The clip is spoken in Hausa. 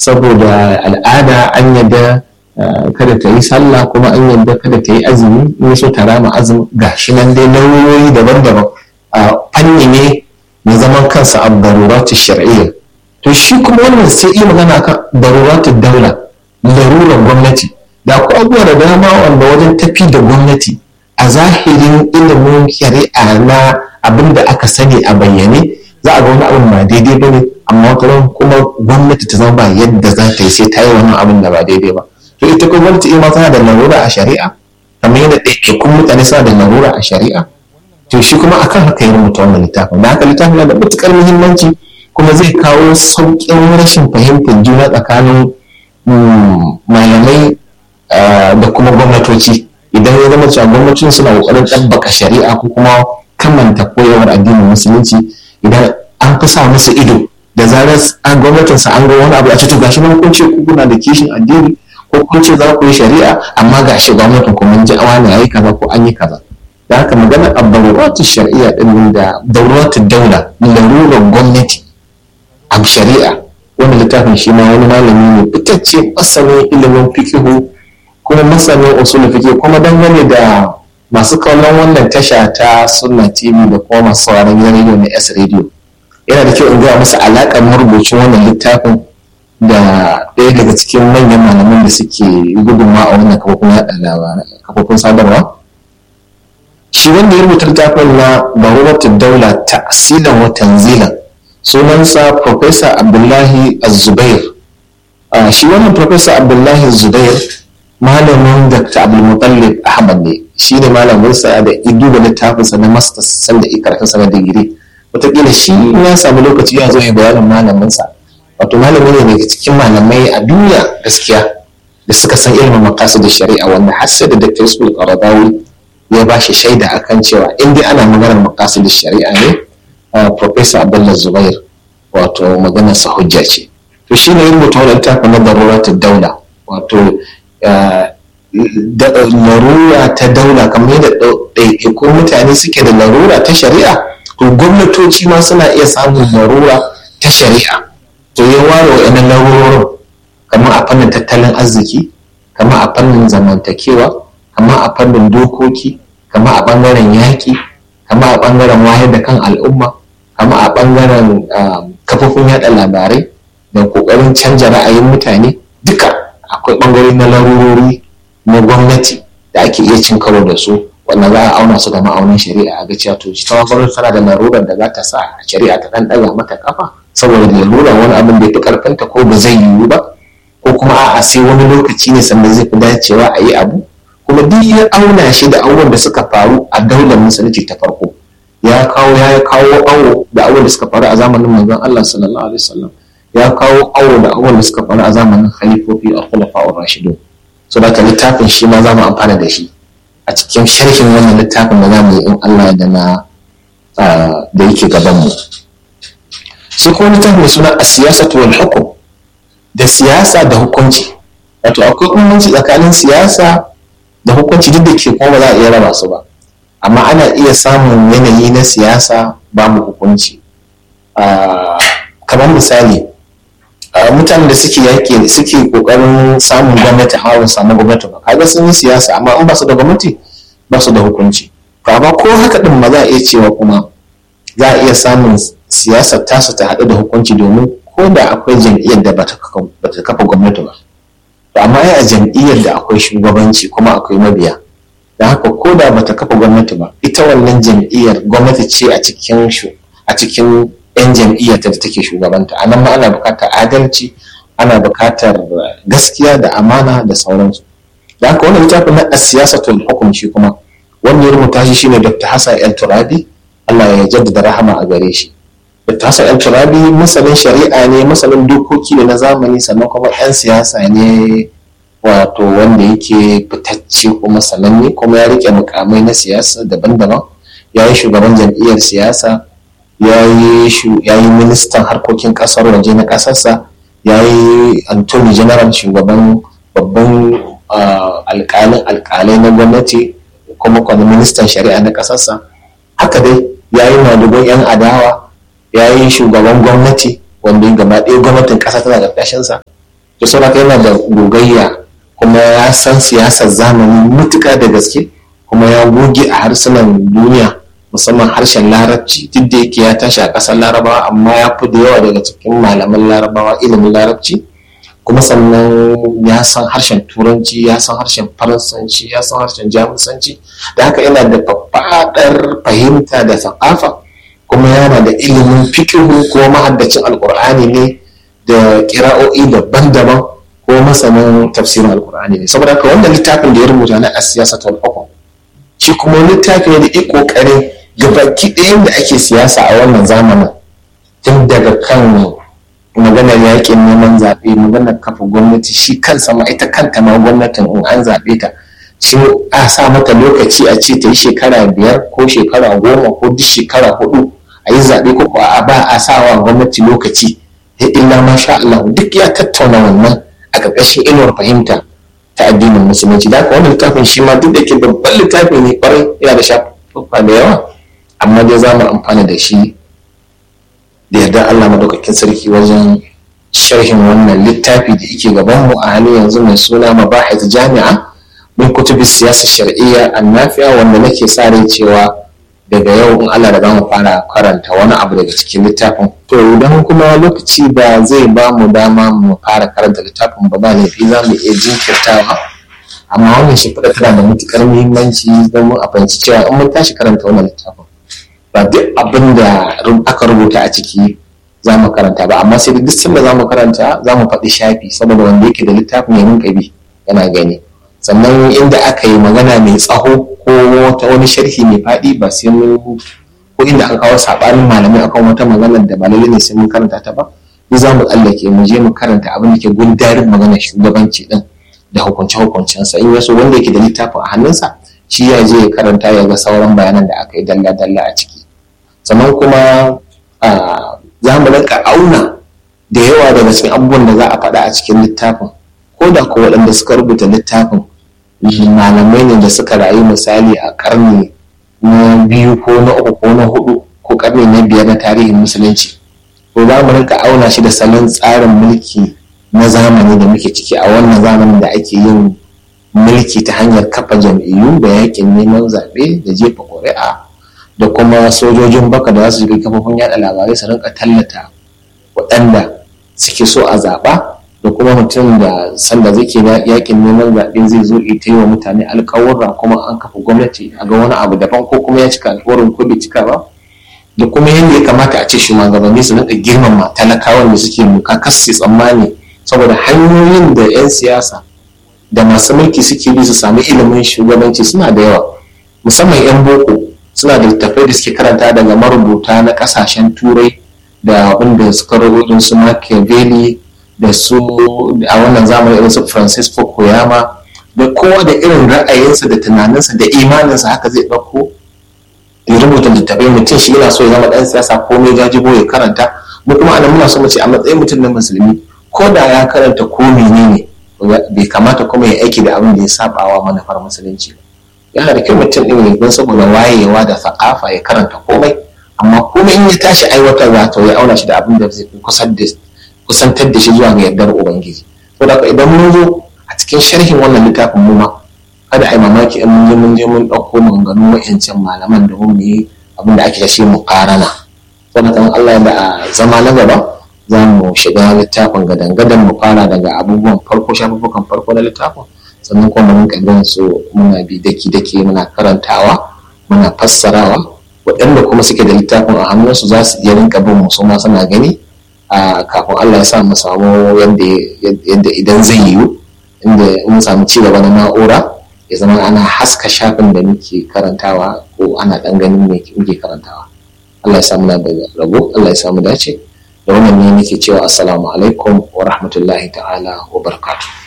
saboda al'ada an yadda kada ta yi sallah kuma an yadda kada ta yi azumi in so ta rama azumi ga shi nan dai lauyoyi daban-daban a fanni ne na zaman kansa a daruratu shar'iyya to shi kuma wannan sai yi magana kan daruratu daula larurar gwamnati da akwai abubuwa da dama wanda wajen tafi da gwamnati a zahirin ilimin shari'a na abin da aka sani a bayyane za a ga wani abin ba daidai ba ne amma wata kuma gwamnati ta zama ba yadda za ta yi sai ta yi wannan abin da ba daidai ba to ita kuma gwamnati ima tana da larura a shari'a kamar yadda ɗaiɗaikun mutane suna da larura a shari'a to shi kuma akan haka ya rubuta wannan littafin da haka littafin na da matuƙar muhimmanci kuma zai kawo sauƙin rashin fahimtar juna tsakanin malamai da kuma gwamnatoci idan ya zama cewa gwamnatin suna ƙoƙarin ɗabbaka shari'a ko kuma kamanta koyarwar addinin musulunci idan an fi sa musu ido da zarar an gwamnatin sa an ga wani abu a ce to gashi nan kun ce ku kuna da kishin addini ko kun ce za ku yi shari'a amma gashi gwamnatin ku mun ji awani yayi kaza ko an yi kaza da haka magana abdaruratu shari'a din da dauratu daula larurar gwamnati a shari'a wani littafin shi ma wani malami ne fitacce masanin ilimin fikihu kuma masanin usulul fiqh kuma dangane da masu kallon wannan tasha ta sunna tv da kuma masu sauraron gidan rediyo na s radio yana da kyau in gaya musu alaƙar marubucin wannan littafin da ɗaya daga cikin manyan malaman da suke gudunma a wannan kafofin yaɗa kafofin sadarwa shi wanda ya rubuta littafin na daruratul daula ta'silan wa tanzilan sunansa professor abdullahi az-zubair shi wannan professor abdullahi az-zubair malamin dr abdulmutallib ahmad ne shi ne malaminsa da idu da littafinsa na masters sanda ikaratunsa na digiri wataƙila shi ya samu lokaci ya zo ya bayanin malaminsa wato malami ne daga cikin malamai a duniya gaskiya da suka san ilimin makasu da shari'a wanda har sai da dr yusuf qaradawi ya ba shi shaida akan cewa in dai ana maganar makasu da shari'a ne professor abdullah zubair wato maganarsa hujja ce to shi ne yin rubuta wani littafin na daruratul daula wato larura ta daula kamar yadda ɗaiɗaikun mutane suke da larura ta shari'a to gwamnatoci ma suna iya samun larura ta shari'a to ya ware wa'annan larurorin kamar a fannin tattalin arziki kamar a fannin zamantakewa kamar a fannin dokoki kamar a ɓangaren yaƙi kamar a ɓangaren wayar da kan al'umma kamar a ɓangaren kafofin yaɗa labarai da ƙoƙarin canja ra'ayin mutane duka akwai ɓangare na larurori na gwamnati da ake iya cin karo da su wanda za a auna su da ma'aunin shari'a a ga cewa to ta gwamnati tana da larurar da za ta sa shari'a ta ɗan ɗaga mata kafa saboda larurar wani abin da ya fi ƙarfinta ko ba zai yiwu ba ko kuma a'a sai wani lokaci ne sannan zai fi dacewa a yi abu kuma duk ya auna shi da abubuwan da suka faru a daular musulunci ta farko ya kawo ya kawo awo da abubuwan da suka faru a zamanin manzon Allah sallallahu alaihi wasallam ya kawo awo da abubuwan da suka faru a zamanin khalifofi a khulafa'ur rashidun so da littafin shi ma za mu amfana da shi a cikin sharhin wannan littafin da za mu yi in Allah da na da yake gaban mu sai kuma littafin mai suna a siyasa wal hukum da siyasa da hukunci wato akwai bambanci tsakanin siyasa da hukunci duk da ke kuma ba za a iya raba su ba amma ana iya samun yanayi na siyasa ba mu hukunci kamar misali mutanen da suke yaƙi suke ƙoƙarin samun gwamnati hawa samu gwamnati ba kaga sun yi siyasa amma in ba su da gwamnati ba su da hukunci to amma ko haka din ma za a iya cewa kuma za a iya samun siyasar tasu ta haɗu da hukunci domin ko da akwai jam'iyyar da ba ta kafa gwamnati ba to amma a jam'iyyar da akwai shugabanci kuma akwai mabiya da haka ko da ba ta kafa gwamnati ba ita wannan jam'iyyar gwamnati ce a cikin a cikin 'yan jam'iyyar da take shugabanta a nan ma ana bukatar adalci ana bukatar gaskiya da amana da sauransu da haka wannan littafin na siyasatul hukum shi kuma wanda ya rubuta shi shine Dr. Hassan El Turabi Allah ya jaddada rahama a gare shi Dr. Hassan El Turabi masanin shari'a ne masanin dokoki ne na zamani sannan kuma 'yan siyasa ne wato wanda yake fitacce kuma sananne kuma ya rike mukamai na siyasa daban-daban ya yi shugaban jam'iyyar siyasa ya yi ministan harkokin kasar waje na kasarsa ya yi antony general shugaban babban alkalin alkalai na gwamnati kuma kwanan ministan shari'a na kasarsa haka dai ya yi madugun 'yan adawa ya yi shugaban gwamnati wanda gaba ɗaya gwamnatin ƙasa tana ƙarƙashinsa to saboda yana da gogayya kuma ya san siyasar zamani mutuka da gaske kuma ya goge a harsunan duniya musamman harshen larabci duk da yake ya tashi a ƙasar larabawa amma ya fi da yawa daga cikin malaman larabawa ilimin larabci kuma sannan ya san harshen turanci ya san harshen faransanci ya san harshen jamusanci da haka yana da faɗaɗar fahimta da sakafa kuma yana da ilimin fikihu ko mahaddacin alkur'ani ne da kira'o'i daban-daban ko masanin tafsirin alkur'ani ne saboda haka wannan littafin da ya rubuta na asiyasa ta hukum shi kuma littafi ne da ya kokarin gabaki ɗayan da ake siyasa a wannan zamanin tun daga kan maganar yakin neman zaɓe maganar kafa gwamnati shi kansa ma ita kanta ma gwamnatin in an zaɓe ta shi a sa mata lokaci a ce ta yi shekara biyar ko shekara goma ko duk shekara hudu a yi zaɓe ko a ba a sa wa gwamnati lokaci ya illa masha Allah duk ya tattauna wannan a ƙarƙashin inuwar fahimta ta addinin musulunci da haka wannan littafin shi ma duk da ke babban littafi ne kwarai yana da shafuka da yawa amma dai za mu amfana da shi da yarda Allah madaukakin sarki wajen sharhin wannan littafi da yake gaban mu a halin yanzu mai suna mabahith jami'a min kutubi siyasa shar'iyya annafiya wanda nake sa rai cewa daga yau in Allah da zamu fara karanta wani abu daga cikin littafin to idan kuma lokaci ba zai ba mu dama mu fara karanta littafin ba ba laifi za mu iya jinkirtawa amma wannan shimfiɗa tana da matuƙar muhimmanci don mu a fahimci cewa in mun tashi karanta wannan littafin ba duk abin da aka rubuta a ciki za mu karanta ba amma sai duk sanda za mu karanta za mu faɗi shafi saboda wanda yake da littafin ya rinka bi yana gani sannan inda aka yi magana mai tsaho ko wata wani sharhi mai faɗi ba sai mun ko inda an kawo saɓanin malamai akan wata magana da ba lalle ne sai mun karanta ta ba ni za mu tsallake mu je mu karanta abin da ke gundarin magana shugabanci din da hukunce hukuncensa in yaso wanda yake da littafin a hannunsa shi ya je ya karanta ya ga sauran bayanan da aka yi dalla dalla a ciki sannan kuma za mu rinka auna da yawa daga cikin abubuwan da za a faɗa a cikin littafin ko da ko waɗanda suka rubuta littafin malamai ne da suka rayu misali a karni na biyu ko na uku ko na hudu ko karni na biyar na tarihin musulunci to za mu rinka auna shi da salon tsarin mulki na zamani da muke ciki a wannan zamanin da ake yin mulki ta hanyar kafa jam'iyyu da yakin neman zaɓe da jefa ƙuri'a da kuma sojojin baka da za su shiga kafofin yada labarai su rinka tallata waɗanda suke so a zaɓa da kuma mutum da sanda zai ke yakin neman zaɓe zai zo ita yi wa mutane alƙawurra kuma an kafa gwamnati a ga wani abu daban ko kuma ya cika alƙawarin ko bai cika ba da kuma yadda ya kamata a ce shugabanni su rinka girmama talakawan da suke muka kasu tsammani saboda hanyoyin da 'yan siyasa da masu mulki suke bi su sami ilimin shugabanci suna da yawa musamman 'yan boko suna da littattafai da suke karanta daga marubuta na kasashen turai da wanda suka rubuta su Machiavelli da su a wannan zamani irin su Francisco Koyama da kowa da irin ra'ayinsa da tunaninsa da imaninsa haka zai ɗauko ya rubuta littattafai mutum shi yana so ya zama ɗan siyasa ko mai jajibo ya karanta mu kuma anan muna so mu ce a matsayin mutum na musulmi ko da ya karanta ko menene bai kamata kuma ya aiki da abin da ya sabawa manufar musulunci ba yana da kyau mutum ɗin don saboda wayewa da sakafa ya karanta komai amma komai in ya tashi aiwatarwa to ya auna shi da abin da zai kusantar da shi zuwa ga yardar ubangiji to da idan mun zo a cikin sharhin wannan littafin mu ma kada a yi mamaki in mun je mun je mun ɗauko maganganun wa'ancan malaman da mu yi abin da ake da shi mu karana saboda Allah da a zama na gaba za mu shiga littafin gadan-gadan mu fara daga abubuwan farko shafuffukan farko na littafin sannan kuma mun bin su muna bi daki-daki muna karantawa muna fassarawa waɗanda kuma suke da littafin a hannunsu za su iya rinka bin mu ma suna gani a kafin Allah ya sa mu samu yadda idan zai yiwu inda mun samu ci gaba na na'ura ya zama ana haska shafin da muke karantawa ko ana ɗan ganin muke karantawa Allah ya samu na da rabo Allah ya samu dace da wannan ne nake cewa assalamu alaikum wa rahmatullahi ta'ala wa barakatuh